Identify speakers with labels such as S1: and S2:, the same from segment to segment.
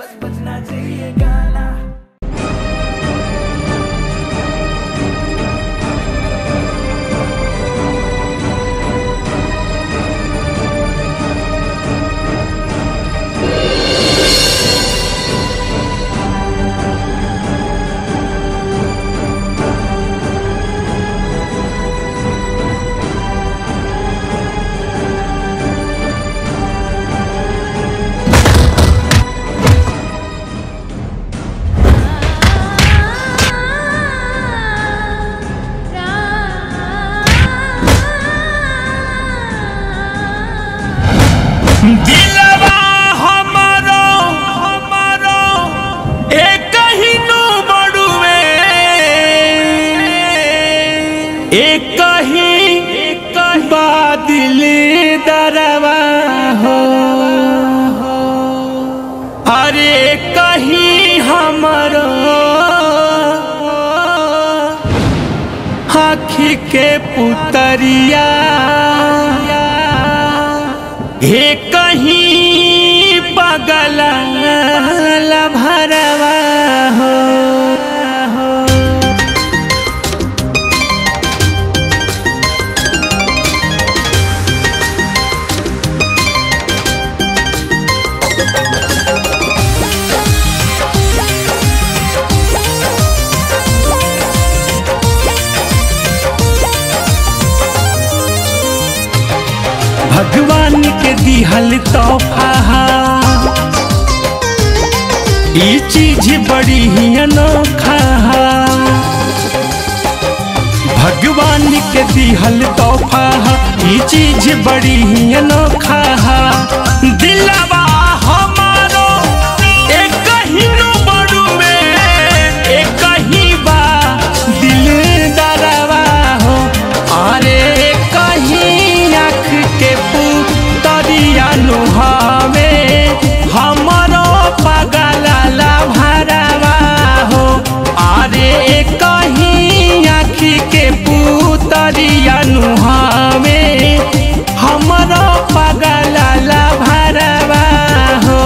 S1: बस बजना चाहिए गाना
S2: दिलवा हमारो हमारो एक ही नु बड़ुए एक ही एक बादल दरवा हो अरे कहीं हमारो आखी के पुतरिया हे कहीं पगल भरवा हो भगवान के दिहल तोहफा ई चीज बड़ी ही अनोखा भगवान के दिहल तोहफा ई चीज बड़ी ही अनोखा दिलवा हमारो एक ही नु बड़ुए एक ही बा दिल दरवा हो अरे कहीं आँख के पुतरिया नुहावे हमरो पगला भरवा हो अरे कहीं आँख के पुतरिया नुहावे हमरो पगला भरवा हो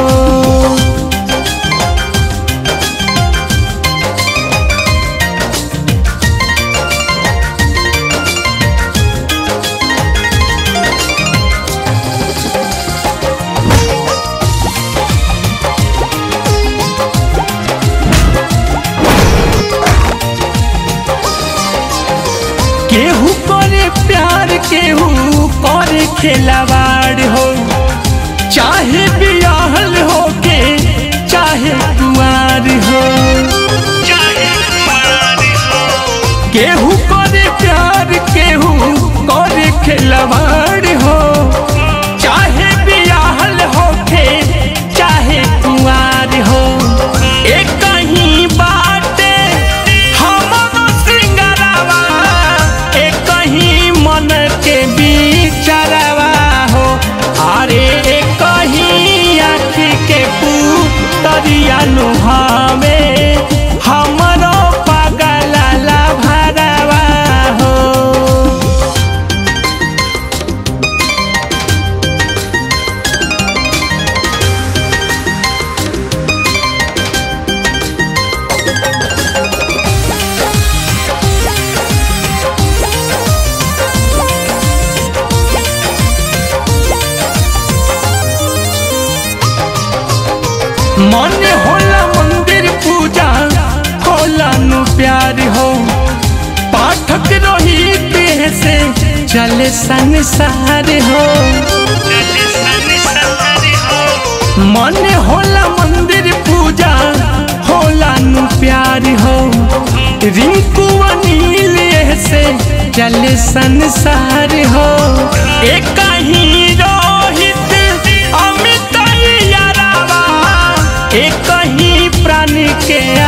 S2: केहू करे प्यार केहू करे खिलवाड़ हो चाहे बियाहल हो के चाहे कुआर हो केहू करे प्यार केहू करे खिलवाड़ हो चाहे बियाहल हो के चाहे कुआर हो एक कहीं बाटे हमरो सिंगरवा एक कहीं मन के बिचरवा हो अरे एक कहीं आँख के पुतरिया नुहावे हमरो पगला भरवा हो मन होला मंदिर पूजा होला नु प्यार हो पाठक रोहित से चले संसार हो मन होला मंदिर पूजा होला नु प्यार हो रिंकू अनिल से चले संसार हो एक ही रोहित अमित यारावा एक ही प्राण के